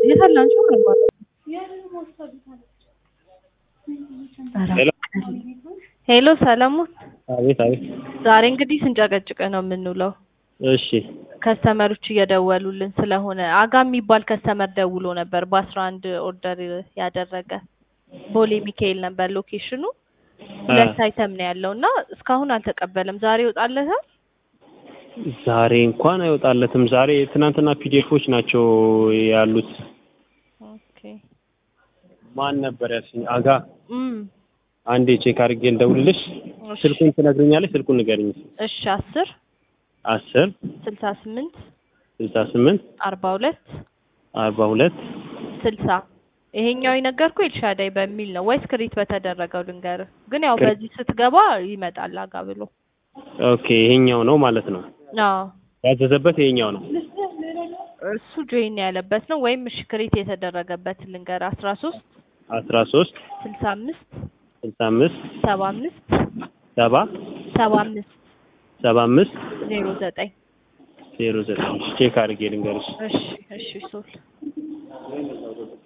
የታላችሁ ሄሎ ሄሎ ሰለሞን፣ አቤት አቤት። ዛሬ እንግዲህ ስንጨቀጭቅ ነው የምንውለው። እሺ ከስተመሮች እየደወሉልን ስለሆነ አጋ የሚባል ከስተመር ደውሎ ነበር በአስራ አንድ ኦርደር ያደረገ ቦሌ ሚካኤል ነበር ሎኬሽኑ። ሁለት አይተም ነው ያለው እና እስካሁን አልተቀበለም። ዛሬ ይወጣለታል። ዛሬ እንኳን አይወጣለትም። ዛሬ ትናንትና ፒዲኤፎች ናቸው ያሉት። ኦኬ ማን ነበር ያልሽኝ? አጋ እም አንዴ ቼክ አድርጌ ልደውልልሽ። እሺ ስልኩን ትነግሪኛለሽ? ስልኩን ንገሪኝ። እሺ አስር አስር ስልሳ ስምንት ስልሳ ስምንት አርባ ሁለት አርባ ሁለት ስልሳ ይሄኛው የነገርኩ ኤልሻዳይ በሚል ነው ወይስ ክሪት በተደረገው ልንገርህ? ግን ያው ክሪት። በዚህ ስትገባ ይመጣል አጋ ብሎ። ኦኬ ይሄኛው ነው ማለት ነው። አዎ ያዘዘበት ይሄኛው ነው። እሱ ጆይን ያለበት ነው ወይም እሺ ክሪት የተደረገበት ልንገር አስራ ሶስት አስራ ሶስት ስልሳ አምስት ስልሳ አምስት ሰባ አምስት ሰባ ሰባ አምስት ሰባ አምስት ዜሮ ዘጠኝ ዜሮ ዘጠኝ ቼክ አድርጌ ልንገርሽ። እሺ እሺ ሶል